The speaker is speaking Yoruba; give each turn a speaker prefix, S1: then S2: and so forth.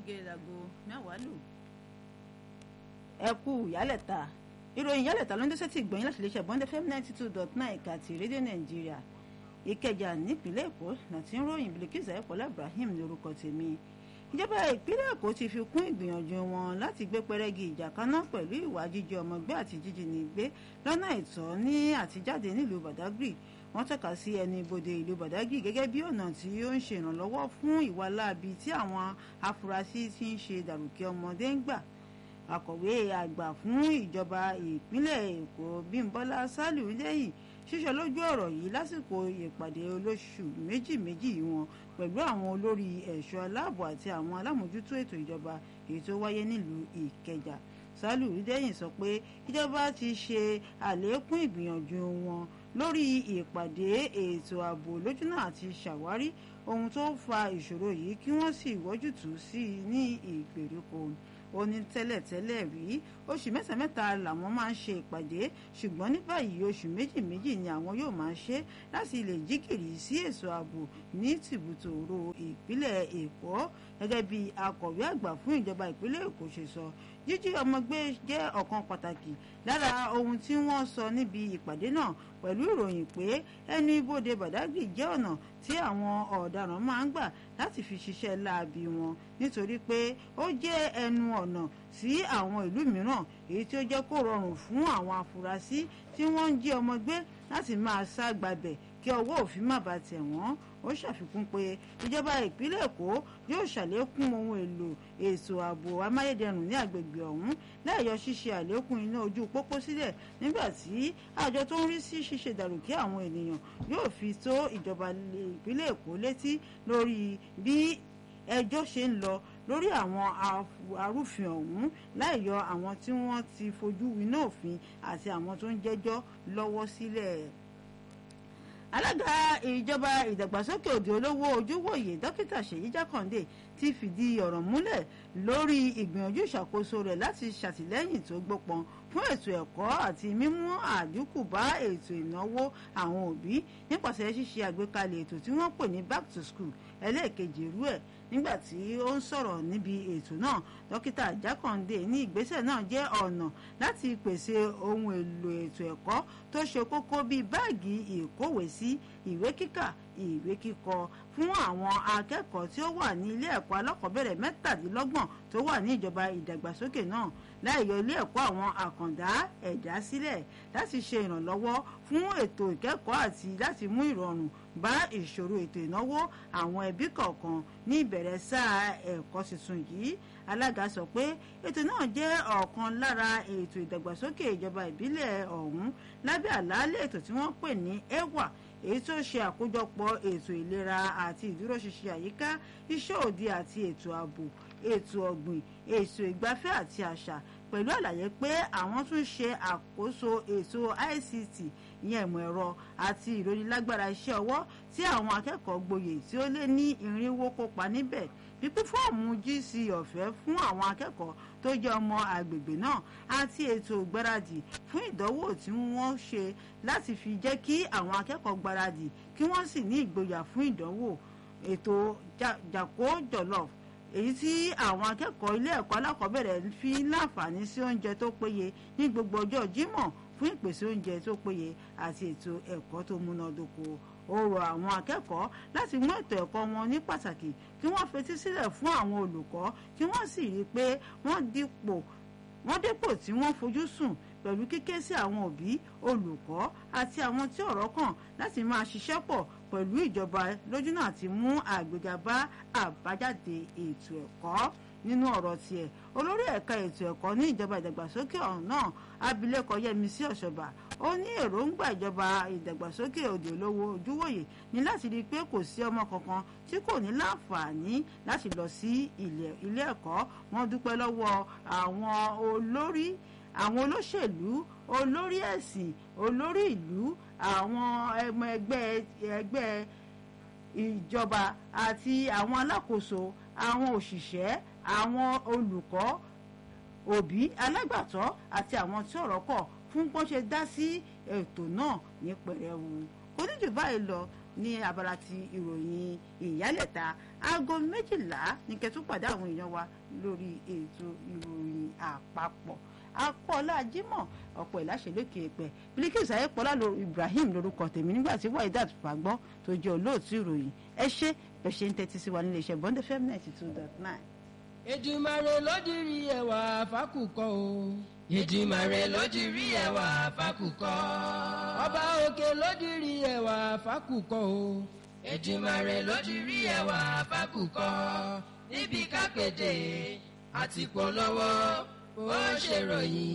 S1: gẹ́gẹ́ láago mẹ́wàá lù.
S2: ẹ kú ìyálẹ̀ta ìròyìn ìyálẹ̀ta ló ń dẹ́sẹ̀ tí gbọ̀nyìn láti iléeṣẹ́ bond fm ninety two dot nine ẹ̀ka ti rédíò nàìjíríà ìkẹjà nípìnlẹ̀ èkó láti ń ròyìn bilikiza ẹ̀pọ̀lá ibrahim ní orúkọ tèmi ìjọba ìpínlẹ̀ èkó ti fi kún ìgbìyànjú wọn láti gbé pẹrẹgì ìjà kaná pẹ̀lú ìwà jíjẹ ọmọ gbé àti jíjínigbé lọ́nà àìtọ́ ní àtijáde nílùú badagry wọ́n tọ́ka sí ẹni ibodè ìlú badagry gẹ́gẹ́ bí ọ̀nà tí ó ń ṣe ìrànlọ́wọ́ fún ìwà láabi tí àwọn afurasí ti ń ṣe dàrúkẹ́ ọmọdé ń gbà akọ̀wé àgbà fún ìjọba ìpínlẹ̀ èkó bímbọ́lá sálíù lẹ́yìn ṣíṣọ lójú ọ̀rọ̀ yìí lásìkò ìpàdé olóṣù méjì méjì wọn pẹ̀lú àwọn olórí ẹ̀ṣọ́ aláàbò àti àwọn alámòjútó ètò ìjọba èyí tó wáyé nílùú ìkẹjà sálíù lẹ́yìn sọ pé ìjọba ti ṣe àlékún ìgbìyànjú wọn lórí ìpàdé ètò ààbò lójúnà àti ṣàwárí ohun tó fa ìṣòro yìí kí wọ́n sì wọ́jútùú sí i ní ìgbèríko ó ní tẹ́lẹ̀tẹ́lẹ̀ rí oṣù mẹ́ta mẹ́ta làwọn máa ń ṣe ìpàdé ṣùgbọ́n ní báyìí oṣù méjì méjì ni àwọn yóò máa ṣe láti lè jíkìrì sí èso ààbò ní tìbútòrò ìpínlẹ̀ èkó gẹ́gẹ́ bí akọ̀wé àgbà fún ìjọba ìpínlẹ̀ èkó ṣe sọ jíjí ọmọ gbé jẹ́ ọ̀kan pàtàkì lára ohun tí wọ́n sọ níbi ìpàdé náà pẹ̀lú ìròyìn pé ẹnu ibodè badagry jẹ́ ọ̀nà tí àwọn ọ̀daràn máa ń gbà láti fi ṣiṣẹ́ láabi wọn nítorí pé ó jẹ́ ẹnu ọ̀nà sí àwọn ìlú mìíràn èyí tí ó jẹ́ kó rọrùn fún àwọn afurasí tí wọ́n ń jí ọmọ gbé láti máa sá gbabẹ̀ kí ọwọ́ òfin má bàa tẹ̀ wọ́n ó ṣàfikún pé ìjọba ìpínlẹ̀ èkó yóò ṣàlékún ohun èlò ètò ààbò amáyédẹrùn ní àgbègbè ọ̀hún láìyọ ṣíṣe àlékún iná ojú pópó sílẹ̀ nígbà tí àjọ tó ń rí sí ṣíṣe dàrúkí àwọn ènìyàn yóò fi tó ìjọba ìpínlẹ̀ èkó létí lórí bí ẹjọ́ ṣe ń lọ lórí àwọn arúfin ọ̀hún láìyọ àwọn tí wọ́n ti fojú winá òfin àti àwọn tó ń jẹ́jọ́ lọ́wọ́ sílẹ̀ alága ìjọba ìdàgbàsókè òde olówó ojúwòye dókítà ṣèyí jákàndé ti fìdí ọ̀rọ̀ múlẹ̀ lórí ìgbìyànjú ìṣàkóso rẹ̀ láti ṣàtìlẹ́yìn tó gbópọn fún ètò ẹ̀kọ́ àti mímú àdínkù bá ètò ìnáwó àwọn òbí nípasẹ̀ ṣíṣe àgbékalẹ̀ ètò tí wọ́n pè ní back to school ẹlẹ́ẹ̀kejì irú ẹ̀ nígbà tí ó ń sọ̀rọ̀ níbi ètò náà dókítà jákàndé ní ìgbésẹ̀ náà jẹ́ ọ̀nà láti pèsè ohun èlò ètò ẹ̀kọ́ tó ṣe kókó bíi báàgì ìkówèésí ìwé kíkà ìwé kíkọ fún àwọn akẹ́kọ̀ọ́ tí ó wà ní ilé ẹ̀kọ́ alákọ̀ọ́bẹ̀rẹ̀ mẹ́tàdínlọ́gbọ̀n tó wà ní ìjọba ìdàgbàsókè náà láìyọ ilé ẹ̀kọ́ àwọn àkàndá ẹ̀dá sílẹ̀ láti ṣe ìrànlọ́wọ́ fún ètò ìkẹ́kọ̀ọ́ àti láti mú ìrọ̀rùn bá ìṣòro ètò ìnáwó àwọn ẹbí kọ̀ọ̀kan ní ìbẹ̀rẹ̀ sáà ẹ̀kọ́ tuntun yìí alága sọ pé ètò náà jẹ́ ọ̀kan lára ètò ìdàgbàsókè ìjọba ìbílẹ̀ ọ̀hún lábẹ́ àlàálẹ̀ ètò tí wọ́n pè ní ewa èyí tó ṣe àkójọpọ̀ ètò ìlera àti ìdúróṣinṣin àyíká iṣẹ́ òde àti ètò ààbò ètò ọ̀gbìn ètò ìgbafẹ́ àti àṣà pẹ̀lú àlàyé pé àwọn tún ṣe àkóso ètò ICT ìyẹn ìmọ̀ ẹ̀rọ àti ìrónilágbára iṣẹ́ ọwọ́ tí àwọn akẹ́kọ̀ọ́ gboyè tí ó lé ní irinwó kópa níbẹ̀ pípín fọ́ọ̀mù GC ọ̀fẹ́ fún àwọn akẹ́kọ̀ọ́ tó jẹ́ ọmọ àgbègbè náà àti ètò ìgbáradì fún ìdánwò tí wọ́n ṣe láti fi jẹ́ kí àwọn akẹ́kọ̀ọ́ gbáradì kí wọ́n sì ní ìgboyà fún ìdánwò ètò jàkó jọlọf èyí tí àwọn akẹ́kọ̀ọ́ ilé ẹ̀kọ́ alákọ̀ọ́bẹ̀rẹ̀ fi láǹfààní sí oúnjẹ tó péye ní gbogbo ọjọ́ Jímọ̀ fún ìpèsè oúnjẹ tó péye àti ètò ẹ̀kọ́ tó múnádóko ó rọ àwọn akẹ́kọ̀ọ́ láti mú ètò ẹ̀kọ́ wọn ní pàtàkì kí wọ́n fetí sílẹ̀ fún àwọn olùkọ́ kí wọ́n sì rí i pé wọ́n dípò wọ́n dépò tí wọ́n fojú sùn pẹ̀lú kíké sí àwọn òbí olùkọ́ àti àwọn tí ọ̀rọ̀ kàn láti máa ṣiṣẹ́ pọ̀ pẹ̀lú ìjọba lójúnà àti mú àgbéga bá àbájáde ètò ẹ̀kọ́ nínú ọ̀rọ̀ tiẹ̀ olórí ẹ̀ka ètò ẹ̀kọ́ ní ìjọba ìdàgbàsókè ọ̀hún náà abilékọ yẹmísí ọ̀ṣọ́bà ó ní èròǹgbà ìjọba ìdàgbàsókè òde olówó ojúwòye ní láti rí i pé kò sí ọmọ kankan tí kò ní láǹfààní láti lọ sí ilé ẹ̀kọ́ wọ́n dúpẹ́ lọ́wọ́ àwọn olórí àwọn olóṣèlú olórí ẹ̀sìn olórí ìlú àwọn ẹmọ ẹgbẹ́ ẹgbẹ́ ìjọba àti àwọn alákòóso àwọn òṣìṣẹ́ àwọn olùkọ́ òbí alágbàtọ́ àti àwọn tí ọ̀rọ̀ kọ̀ fún bọ́n ṣe dá sí ètò náà ní pẹ̀rẹ̀wù kò ní jù báyìí lọ ní abala ti ìròyìn ìyálẹ̀ta aago méjìlá ní kẹtùpàdé àwọn èèyàn wa lórí ètò ìròyìn àpapọ̀ akọ́lá jimoh ọ̀pọ̀ ìláṣẹ lókè èpẹ̀ Bilkis ayépọ̀lá Ibrahim lórúkọ tèmi nígbà tí waidat fagbọ́ tó jẹ́ olóòtú ìròyìn ẹ ṣe bẹ́ẹ̀ ṣe ń tẹ́tí sí wa nílé iṣẹ́ bond fm ninety two dot nine.
S1: Èdùmàrè ló dirí ẹwà fákùkọ o.
S3: Èdùmàrè ló dirí ẹwà fákùkọ.
S1: Ọba òkè ló dirí ẹwà fákùkọ o.
S3: Èdùmàrè ló dirí ẹwà fákùkọ. níbi kápẹ́dé àti polówó ó ṣèròyìn.